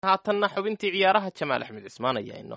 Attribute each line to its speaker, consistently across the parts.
Speaker 1: haatanna xubintii ciyaaraha jamaal axmed cismaan ayaa inoo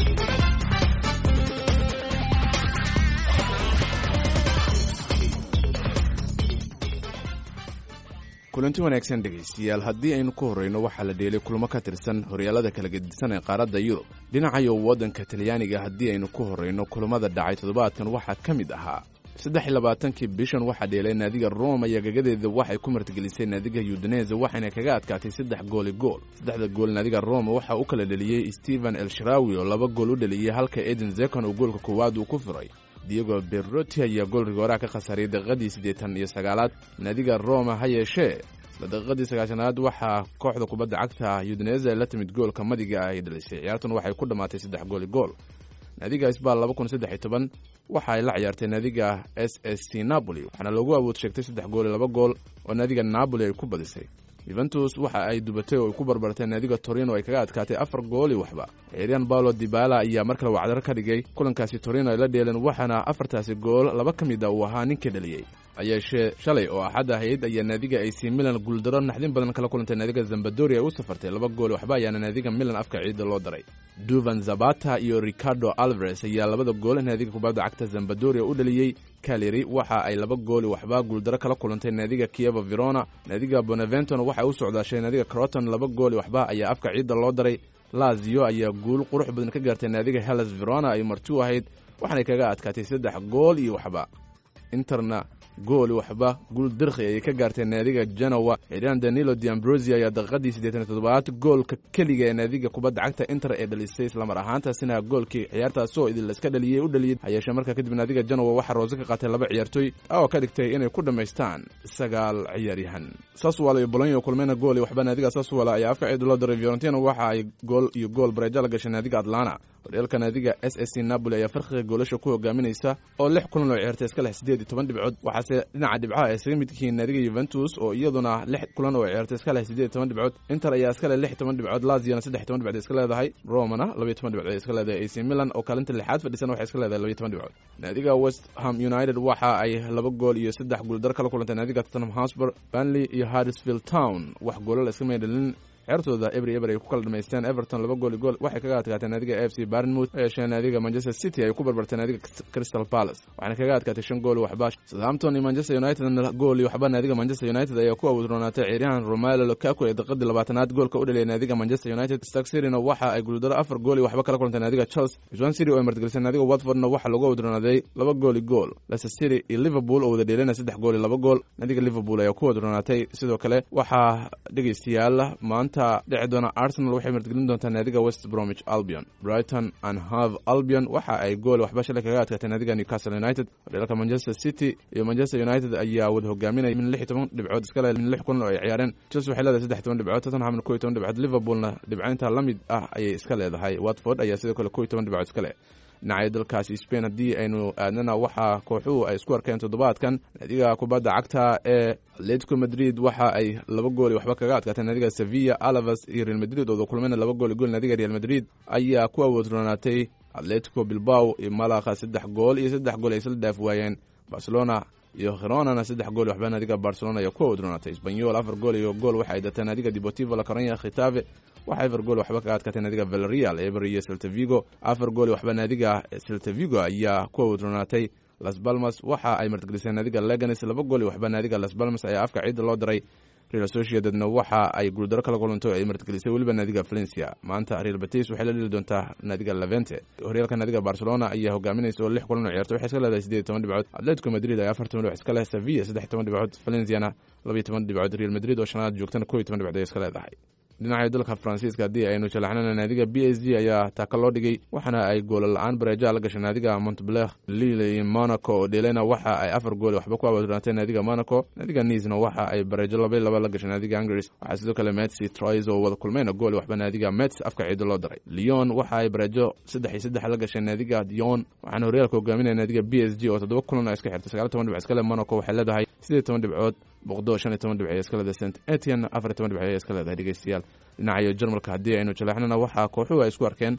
Speaker 2: kulanti wanaagsan dhegaystiyaal haddii aynu ku horreyno waxaa la dheelay kulmo ka tirsan horyaalada kala gedisan ee qaaradda yurub dhinacayo waddanka talyaaniga haddii aynu ku horreyno kulamada dhacay toddobaadkan waxaa ka mid ahaa saddex iyo labaatankii bishan waxaa dheelay naadiga roma iyo gagadeeda waxay ku martigelisay naadiga yudanese waxayna kaga adkaatay saddex gooli gool saddexda gool naadiga roma waxaa u kala dheliyey stephen elsharawi oo laba gool u dheliyey halka eden zekon oo goolka koowaad uu ku furay diego berroti ayaa gool rigooraha ka khasaaray daqiiqadii siddeetan iyo sagaalaad naadiga roma ha yeeshee isla daqiiqadii sagaashanaad waxaa kooxda kubadda cagta yudanese la timid goolka madiga ay dhalisay ciyaartuna waxay ku dhammaatay saddex gooli gool naadiga isbaal laba kun saddex iyo toban waxa ay la ciyaartay naadiga s s c napoli waxaana loogu awood sheegtay saddex gool iyo laba gool oo naadiga napoli ay ku badisay yuventus waxa ay dubatay oo ay ku barbartay naadiga torino ay kaga adkaatay afar gooli waxba ciiryan paulo dibala ayaa mar kale wacdar ka dhigay kulankaasi torino ay la dheeleen waxaana afartaasi gool laba ka mid a uu ahaa ninkii dhaliyey hayeeshee shalay oo axad ahayd ayaa naadiga ac milan guuldaro naxdin badan kala kulantay naadiga zambadori ay u safartay laba gool waxba ayaana naadiga milan afka ciidda loo daray duvan zabata iyo ricardo alvares ayaa labada gool naadiga kubadda cagta zambadoria u dhaliyey kaleri waxa ay laba gooli waxba guuldaro kala kulantay naadiga kieva verona naadiga bonaventon waxay u socdaashay naadiga croton laba gooli waxba ayaa afka ciidda loo daray lazio ayaa guul qurux badan ka gaartay naadiga hellas verona ay marti u ahayd waxaanay kaga adkaatay saddex gool iyo waxba interna gooli waxba guul dirkhi ayay ka gaartay naadiga genowa xidhaan danilo diambrosi ayaa daqiiqadii siddeetan toddobaad goolka keliga ee naadiga kubadda cagta inter ee dhalisay islamar ahaantaasina goolkii ciyaartaasoo idin laiska dhaliyey u dhaliyey hayeeshee markaa kadib naadiga genowa waxaa roose ka qaatay laba ciyaartoy oo ka dhigtay inay ku dhammaystaan sagaal ciyaaryahan saswal iyo bolonyo kulmayna gool iyo waxba naadiga saswal ayaa afka ciid loo daray fiorentina waxa ay gool iyo gool bareejo la gashay naadiga atlana horyaalka naadiga s s c napoli ayaa farqiga goolasha ku hogaaminaysa oo lix kulan oo ciyaartay iska leh siddeed iyo toban dhibcood waxaase dhinaca dhibcaha ay isaga mid yihiin naadiga yuventus oo iyaduna lix kulan oo ciyaartay iska leh siddeed iyo toban dhibcood inter ayaa iska leh lix iyo toban dhibcood laziana saddex iyo toban dhibcood iska leedahay romana laba iyo toban dhibcood iska leedahay ac milan oo kaalinta lixaad fadhisan waxay iska leedahay laba iyo toban dhibcood naadiga west ham united waxa ay laba gool iyo saddex guuldar kala kulantay naadiga tottenham hotspur burnley iyo harrisfield town wax goolal iska maydhalin ciyaartooda ebri eber ay ku kala dhamaysteen everton laba gool gool waxay kaga adkaatay naadiga a f c barnmouth yeeshee naadiga manchester city ay ku barbartay naadiga crystal palace waxaana kaga adkaatay shan gool waxba southampton iyo manchester united gool iyo waxba naadiga manchester united ayaa ku awoodroonaatay ciyaaryahan romelo lukaku ee daqiiqadii labaatanaad goolka u dhaliyay naadiga manchester united stark cityna waxa ay guuldaro afar gool iyo waxba kala kulantay naadiga chelsea swan city oo ay martigelisay naadiga watfordna waxaa lagu awoodroonaaday laba gool iyo gool leicester city iyo liverpool oo wada dheelana saddex gool iyo laba gool naadiga liverpool ayaa ku awoodroonaatay sidoo kale waxaa dhegaystayaal maanta dhici doona arsenal waxay martigelin doontaa naadiga west bromwich albion brighton and hove albion waxa ay gool waxba shalay kaga adkaatay naadiga newcastle united horyaalka manchester city iyo manchester united ayaa wada hogaaminaya min lix iyo toban dhibcood iska leh min lix kulan oo ay ciyaareen chelsea waxay leedahay saddex iyo toban dhibcood tottenhamna kow iyo toban dhibcood liverpoolna dhibcaynta la mid ah ayay iska leedahay watford ayaa sidoo kale kow iyo toban dhibcood iska leh dhinaca dalkaasi spain haddii aynu aadnana waxaa kooxuhu ay isku arkeen toddobaadkan naadiga kubadda cagta ee atletico madrid waxa ay laba gooli waxba kaga adkaatay naadiga sevilla alavas iyo real madrid ooda kulmayna laba gooli gool naadiga real madrid ayaa ku awoodroonaatay atletico bilbao iyo malakha saddex gool iyo saddex gool ay isla dhaaf waayeen barcelona iyo khironana saddex gool waxba naadiga barcelona ayaa ku awoodroonaatay sbanyol afar gool iyo gool waxay datay naadiga deportivo la corona khitabe waxa afar gool waxba kaga adkaatay naadiga valerial eber iyo seltavigo afar gool waxba naadiga seltavigo ayaa ku awoodroonaatay las balmas waxa ay martigelisay naadiga leganes laba gool waxba naadiga las balmas ayaa afka ciidda loo daray real associatedna waxa ay guuldaro kala kulanto ay martigelisay weliba naadiga valencia maanta real batis waxay la dheli doontaa naadiga levente horyaalka naadiga barcelona ayaa hogaaminaysa oo lix kulan oo ciyaartay waxay iska leedahay siddeed iyo toban dhibcood atletico madrid ayaa afar toban dhibcood iska leh sevilla saddex iyo toban dhibcood valenciana laba iyo toban dhibcood real madrid oo shanaad joogtana kow iyo toban dhibcood ay iska leedahay dhinaca dalka faransiiska haddii aynu jalaxnana naadiga b s g ayaa taaka loo dhigay waxaana ay goola la-aan bareeja la gashay naadiga montbler lille iyo monaco oo dhelena waxa ay afar gool waxba ku awoodnaatay naadiga monaco naadiga niisna waxa ay bareejo laba laba la gashay naadiga angris waxaa sidoo kale metsi trois oo wada kulmayna gool waxba naadiga mets afka ciido loo daray lyon waxa ay bareejo saddex iyo saddex la gashay naadiga dion waxaana horyaalka hogaaminaya naadiga b s g oo toddoba kulan oo iska xirtay sagaal toban dhibc iska leh monaco waxay leedahay siddeed toban dhibcood boqdo shan iyo toban dhibc iska leedahay st etian afar iyo toban dhibc iska leedahay dhegeystayaal dhinacayo jarmalka haddii aynu jaleexnana waxaa kooxuhu ay isku arkeen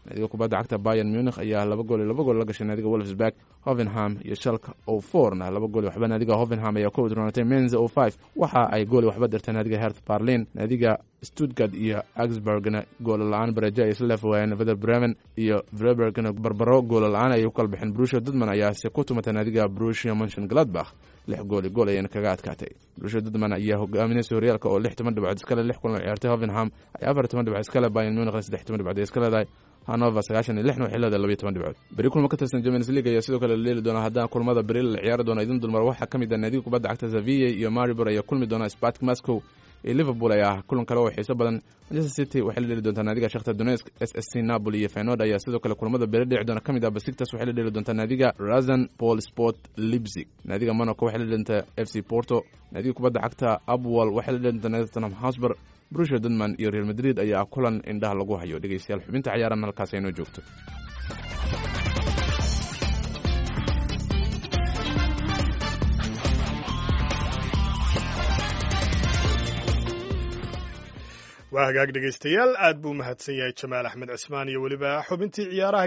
Speaker 2: naadiga kubadda cagta bayan munich ayaa laba gool iyo laba gool la gashay naadiga wolfsburg hovenham iyo shalka o fourna laba gool waxba naadiga hovenham ayaa ku udroonatay menza o five waxa ay gool waxba dirtay naadiga hert barlin naadiga stuttgart iyo augsburgna goola la-aan barejo ay isla leef waayeen vader bremen iyo vrebergna barbaro goola la-aan ayay ku kala baxeen brusia dudman ayaase ku tumatay naadiga brusia monshon gladbach lix gool iyo gool ayayna kaga adkaatay brusia dudman ayaa hogaaminaysa horyaalka oo lix toban dhibcood iskale lix kulan ciyaartay hovenham ay afar toban dhibcood iskale bayan munich saddex toban dhibcood ay iska leedahay hanover sagaashan iyo lixna waxay leedahay labayo toban dhibcood beri kulmo ka tirsan champions league ayaa sidoo kale la leeli doona haddana kulmada beri la ciyaari doona idin dulmar waxaa ka mid ah naadiga kubadda cagta zavia iyo maribor ayaa kulmi doona spartak moscow iyo liverpool ayaa ah kulan kale oo xiiso badan manchester city waxay la dheli doontaa naadiga shakhtar donetsk s s c napoli iyo fenord ayaa sidoo kale kulamada beri dhici doona ka mid ah basiktas waxay la dheli doontaa naadiga razan paul sport lipzig naadiga monaco waxay la dheli doontaa f c porto naadiga kubadda cagta abwal waxay la dheli doontaa naadiga tottenham hotspur brusia dudman iyo real madrid ayaa kulan indhaha lagu hayo dhegeystayaal xubinta ciyaaran halkaas aynoo joogto
Speaker 3: waa hagaag dhegaystayaal aad buu mahadsan yahay jamaal axmed cismaan iyo weliba xubintii ciyaaraha